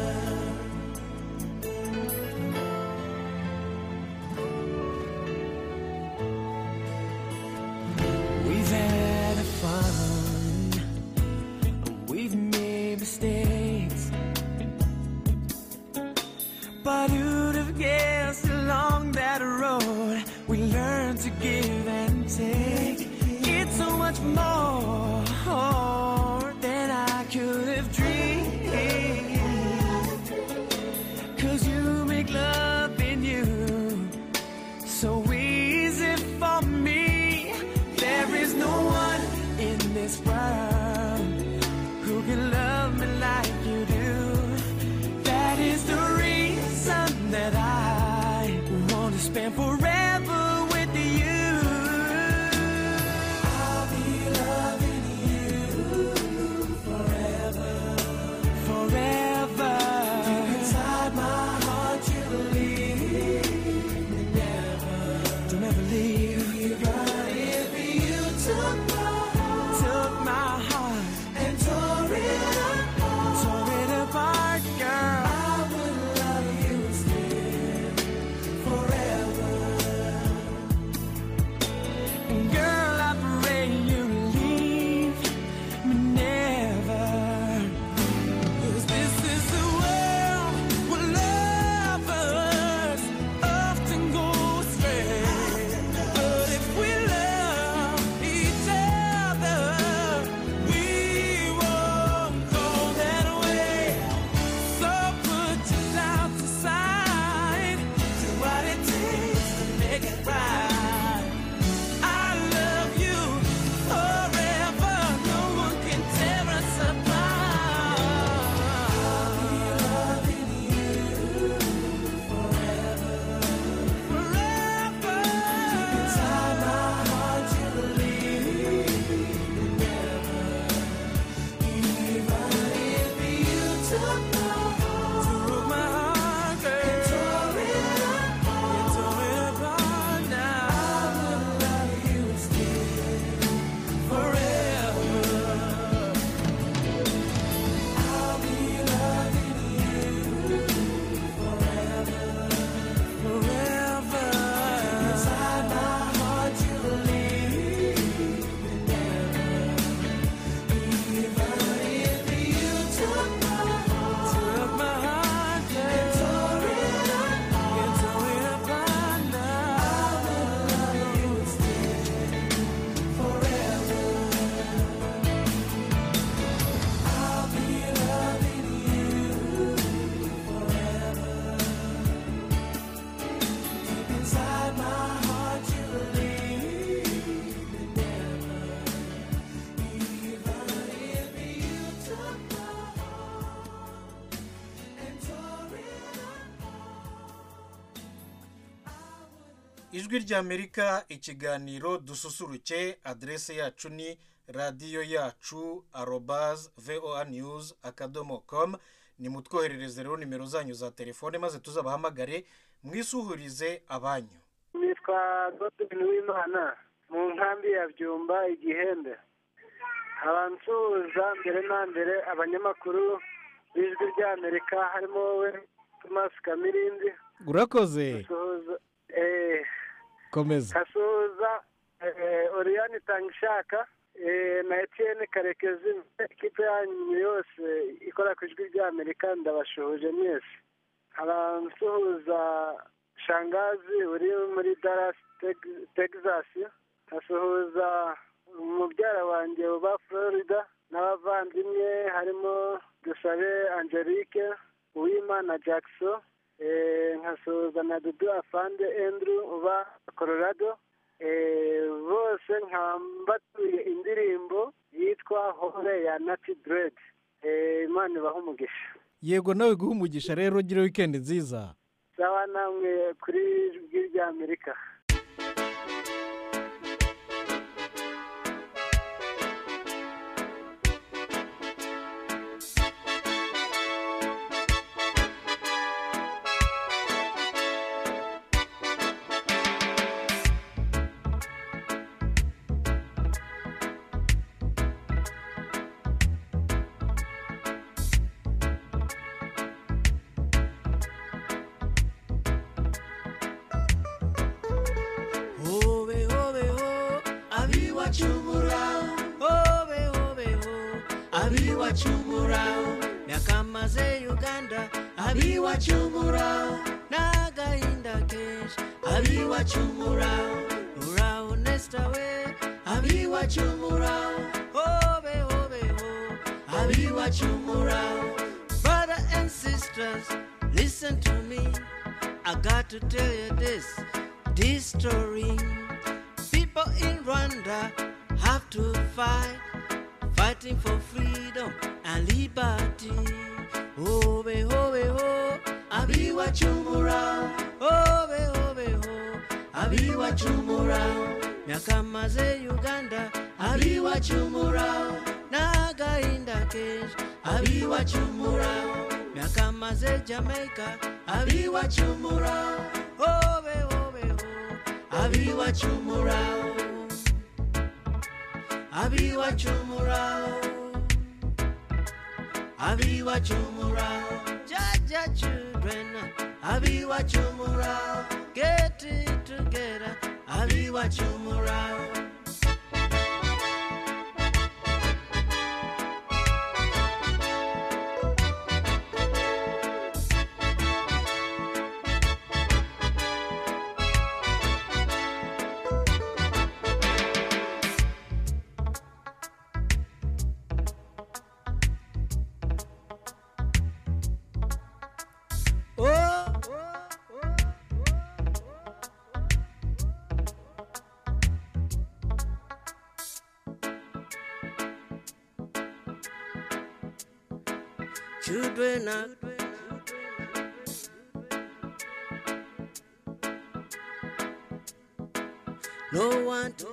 We've had fun, we've made mistakes. But who'd have guessed along that road we learn to give and take? It's so much more than I could have dreamed. Cause you make love in you so easy for me. There is no one in this world who can love me like you do. That is the reason that I want to spend forever with ijwi ry'amerika ikiganiro dususuruke aderese yacu ni radiyo yacu arobaze voa news akadomo com nimutwoherereze rero nimero zanyu za telefone maze tuzabahamagare mwisuhurize abanyu nitwa godwin w'imana mu nkambi ya byumba igihembe abansuhuza mbere na mbere abanyamakuru b'ijwi ry'amerika harimo wowe thomas kamirindi urakoze Suhuza- eh, komeza kasuhuza eh, oriyani tangishaka eh, na etienne karekezi ikipe yanyu yose ikora ku ijwi ry'amerika ndabashuhuje mwese abansuhuza shangazi uri muri dallas Teg- texas nkasuhuza umubyara wanjye uba florida n'abavandimwe harimo dusabe angelique uwimana jackson eh, nkasuhuza na dudu afande andrew uba colorado eh, bose nkaba mbatuye indirimbo yitwa hore ya nati dread eh, imana ibaha umugisha yego nawe guha umugisha rero ugire wikendi nziza sawa namwe kuri ijwi ry'amerika Hobe hobe ho, abiwachumura. Hobe hobe ho, abiwachumura. Nyakamaze Uganda, abiwachumura. Nagahinda kesh, abiwachumura. Urao nesta we, abiwachumura. Hobe hobe ho, abiwachumura. Brother and sisters, listen to me. I got to tell you this, this story. People in Rwanda have to fight, fighting for freedom and liberty. Hobe hobe ho, abiwa chumura. Hobe hobe ho, abiwa chumura. Nyakamaze Uganda, abiwa chumura. Nagahinda kesh, abiwa chumura. Nyakamaze Jamaica, abiwa chumura. Hobe hobe ho, abiwa chumura. Abiwa chumura. Abiwa chumura. Jaja children, abiwa chumura. Get it together, abiwa chumura. Oh, children are no one to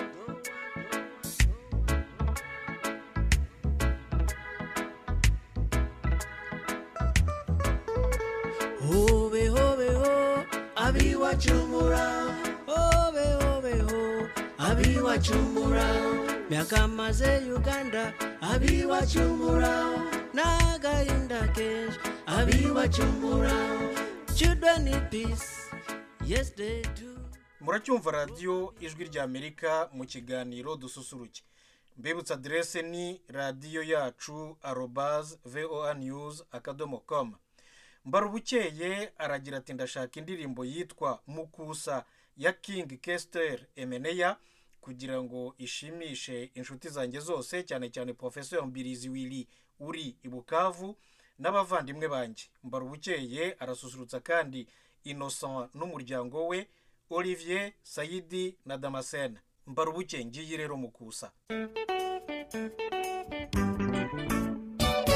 Hobe hobe ho, abiwa chumura. Hobe hobe ho, abiwa chumura. Miaka maze Uganda, abiwa chumura. Nagahinda kesh, abiwa chumura. Children need peace, yes they do. muracyumva radiyo ijwi ry'amerika mu kiganiro dususuruke mbibutsa aderese ni radiyo yacu arobaze voa news akadomo komu mbarubukeye aragira ati ndashaka indirimbo yitwa mukusa ya king kesiter emeneya kugira ngo ishimishe inshuti zanjye zose cyane cyane porofesiyo mbirizi wili uri i bukavu n'abavandimwe banjye mbarubukeye arasusurutsa kandi innocent n'umuryango we olivier sayidi na damascene mbarubuke ngiyi rero mukusa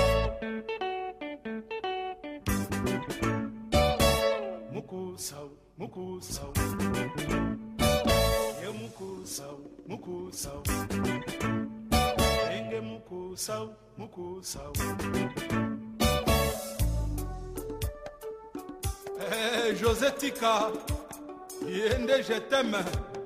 mukusa mukusau ye mukusau mukusau enge mukusau mukusau Eh, José Tika, Yende, je t'aime.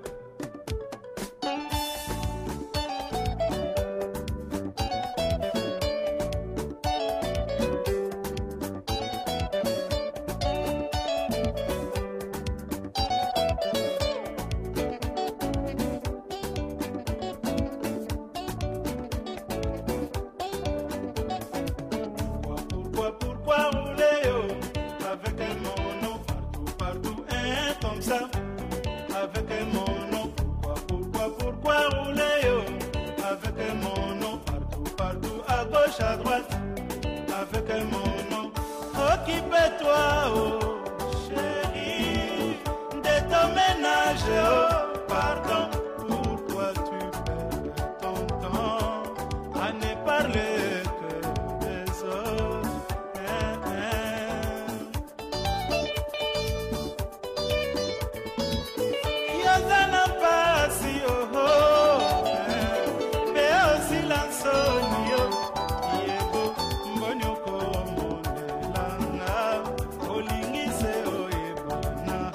Pourquoi, pourquoi rouler oh, avec un mono partout, partout, hein, comme ça, avec un mono. Pourquoi, pourquoi, pourquoi rouler oh, avec un mono partout, partout, à gauche, à droite, avec un mono. Occupe-toi, oh, chérie, de ton ménage, oh, pardon. Pourquoi tu perds ton temps à ne parler que des autres? Hein, hein. Yazana pasi oh oh eh, Beo silansoni yo Yebo mbonyoko monelanga Olingise oyebana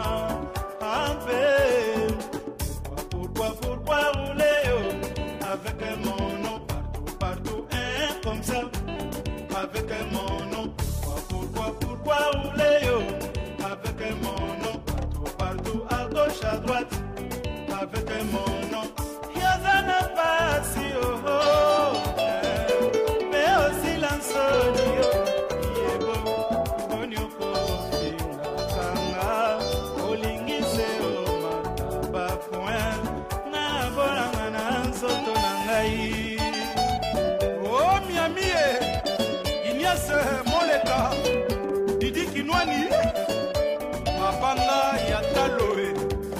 Ampe Pourquoi, pourquoi rouler oh, Avec un mono partout, partout hein, Comme ça Avec un mono Pourquoi, pourquoi, pourquoi rouler oh, Avec un mono partout, partout, à gauche, à droite, avec un mono. Yazana pasi, oh, oh, eh, mais aussi l'ansoni, oh, yebo, bonyoko, finga, kanga, olingise, oh, mataba, point, na bolanga na nzoto na ngai. Oh, miami, eh, Ignace Moleka, Didi Kinwani, mabanga ya taloe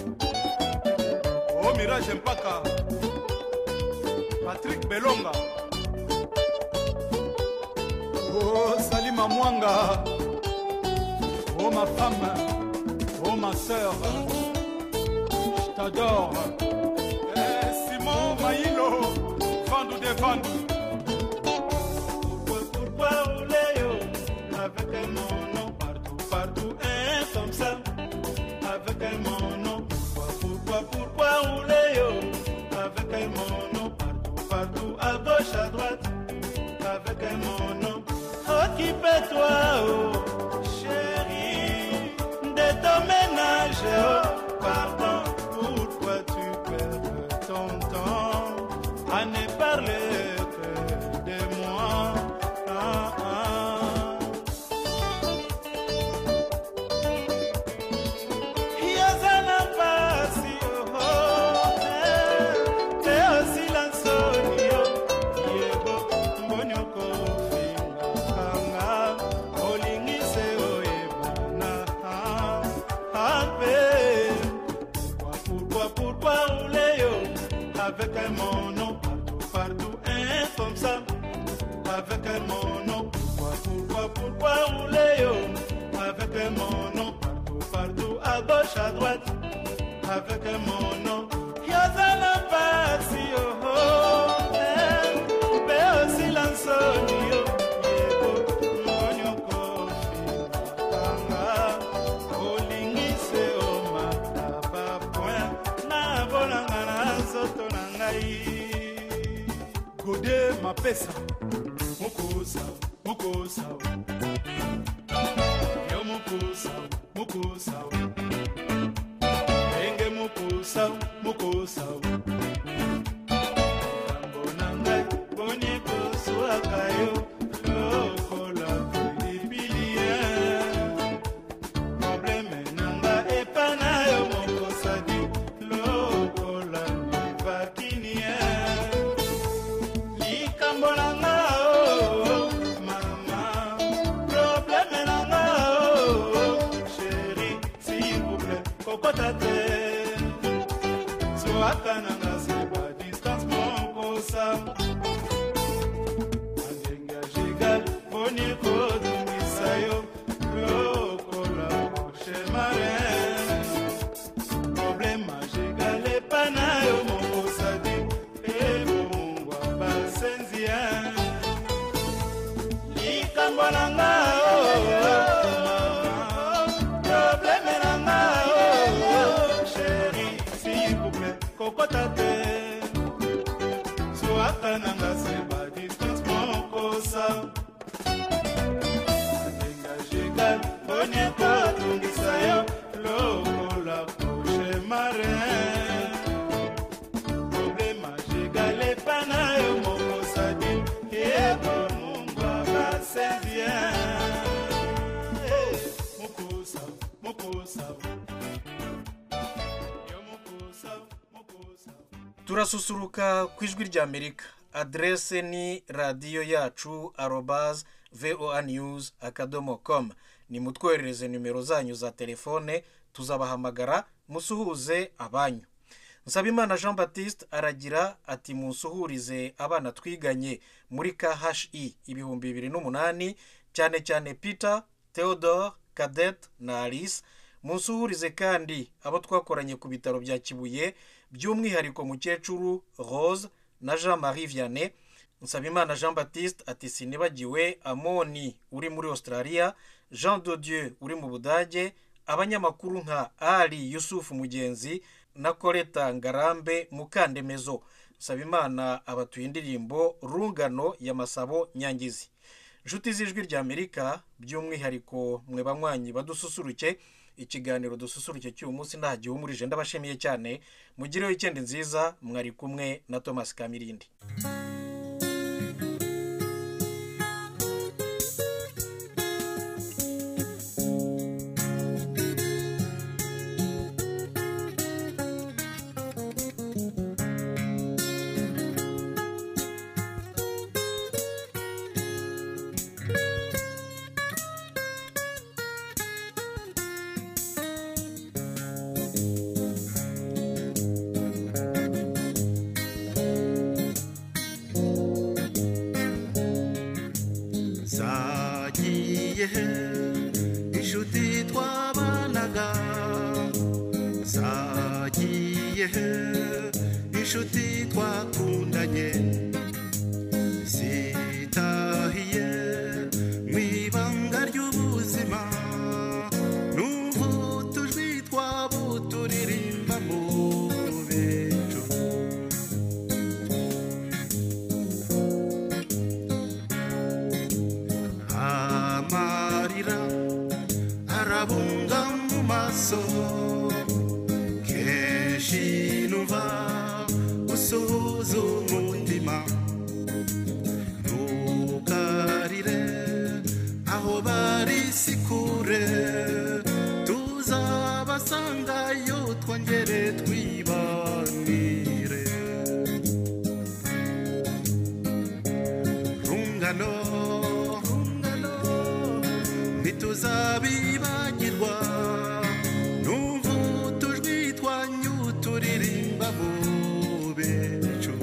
o mirage mpaka patrik belonga o salima mwanga o ma femme o ma sœur je t'adore Eh, simon maïlo vandu de vandu pourquoi rouler yo avec un mono partout partout hein, comme ça avec un mono pourquoi pourquoi pourquoi rouler yo avec un mono partout partout à gauche à droite avec un mono occupe-toi oh chérie de ton ménage oh pardon pourquoi tu perds ton temps à ne parler que de moi ah, ah. Yazana pasi, oh, oh, eh, te osilansoni, oh, yebo, mbonyoko, finga, kanga, olingise, oyebana, ah, ape. Pourquoi, pourquoi, pourquoi rouler, yo, avec un mono, partout, partout, hein, comme ça, avec un mono, pourquoi, pourquoi, pourquoi rouler, yo, avec un mono, partout, partout, à gauche, à droite, avec un mono. Yazana pasi, oh, oh, eh, be aussi l'ansoni, oh, yebo, mbonyoko, finga, kanga, olingise, oh, mataba, point, na bolanga na nzoto na ngai. Gode mapesa, mukusa, mukusa, yo mukusa, mukusa, enge mukusa, mukusa. Kambo na ngai, boni kosuaka yo, lokola pilipili, eh. Probleme na nga epa na yo mokosadi, lokola mivakini, eh. likambo na nga oh, mama probleme na nga oh, sheri s'il vous plaît kokota te zwaka na nga seba distance mokosa andenge ya jigal poni kodungisa yo lokola moshe marin mbonye kwatungisayo lokola kushe marin problema jigalepa nayo mokosadi yebo mungu abasevien mokosa mokosa turasusuruka ku ijwi ry'amerika aderese ni radiyo yacu arobaze voa news akadomo komu nimutwoherereze nimero zanyu za telefone tuzabahamagara musuhuze abanyu nsabimana jean batiste aragira ati musuhurize abana twiganye muri khi ibihumbi bibiri n'umunani cyane cyane peter theodore cadette na alice musuhurize kandi abo twakoranye ku bitaro bya kibuye by'umwihariko mukecuru rose na jean marie vianney nsabimana jean batiste ati sinibagiwe amoni uri muri australia jean dodieu uri mu budage abanyamakuru nka ali yusufu mugenzi na koreta ngarambe mukandemezo nsabimana abatuye indirimbo rungano ya masabo nyangizi inshuti z'ijwi ry'amerika by'umwihariko mwe banywanyi badususuruke ikiganiro dususuruke cy'uyu munsi nta gihumurije ndabashimiye cyane mugireho icyenda nziza mwari kumwe na thomas kamirindi zagiye he inshuti twabanaga zagiye he inshuti twakundanye zitahiye mu ibanga ry'ubuzima n'ubu tujwi twabo turirimba mu bicu amarira arabunga mu maso kenshi numva usuhuza umutima ntukarire aho bari si kure tuzabasangayo twongere twibanire rungano rungano ntituzabibagirwa n'ubu tujwi twanyu turirimba mu bicu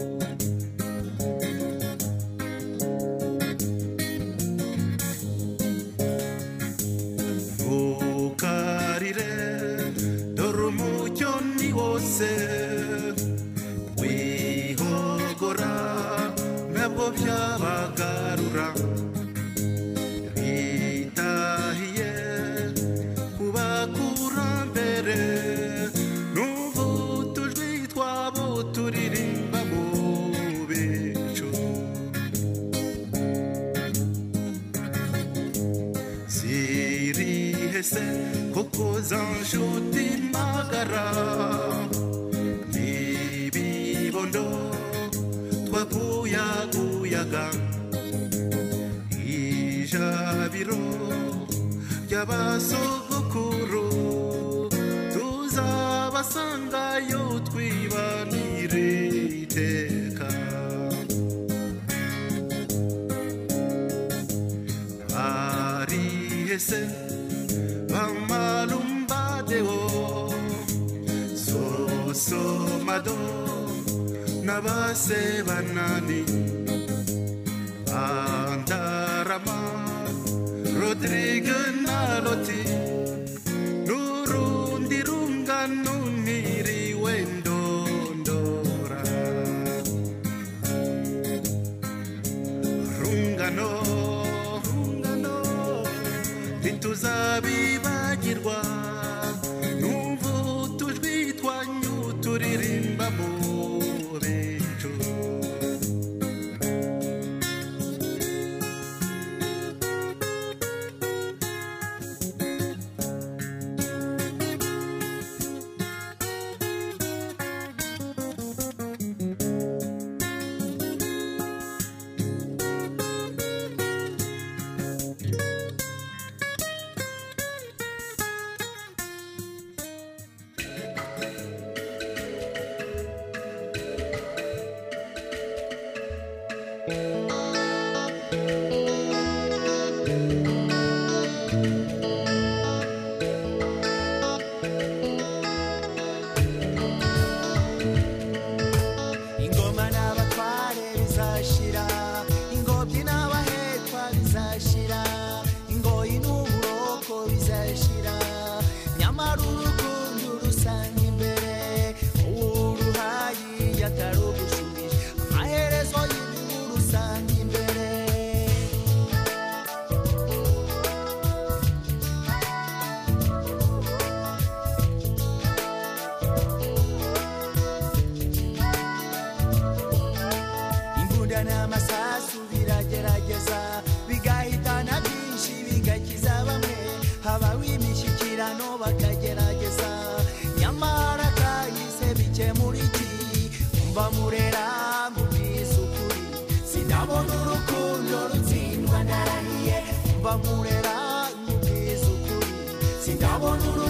ntukarire dore umucyo ni wose wihogora ntabwo byabagarura bitahiye kubakurambere n'ubu tujwi twabo turirimba mu bicu zirihese koko za nshuti magara n'ibibondo twakuyakuyaga ijabiro ry'abasogokuru tuzabasangayo twibanire iteka barihese bamalumbadeho sosomado n'abase banani andarama rodrigue na loti n'urundi rungano ntiriwe ndondora rungano rungano ntituzabibagirwa n'ubu tujwi twanyu turirimba mu bicu bizashira nyamara urukundo rusanga imbere uruhayi yatarugushubije amaherezo y'inkuru usanga imbere imbunda n'amasasu biragerageza bigahitana byinshi bigakiza bamwe habaho imishyikirano bakagerageza nyamara kahise bikemura iki mva murera mubwiza ukuri sinabona urukundo rutsindwa ndarahiye mva murera mubwiza ukuri sinabona urukundo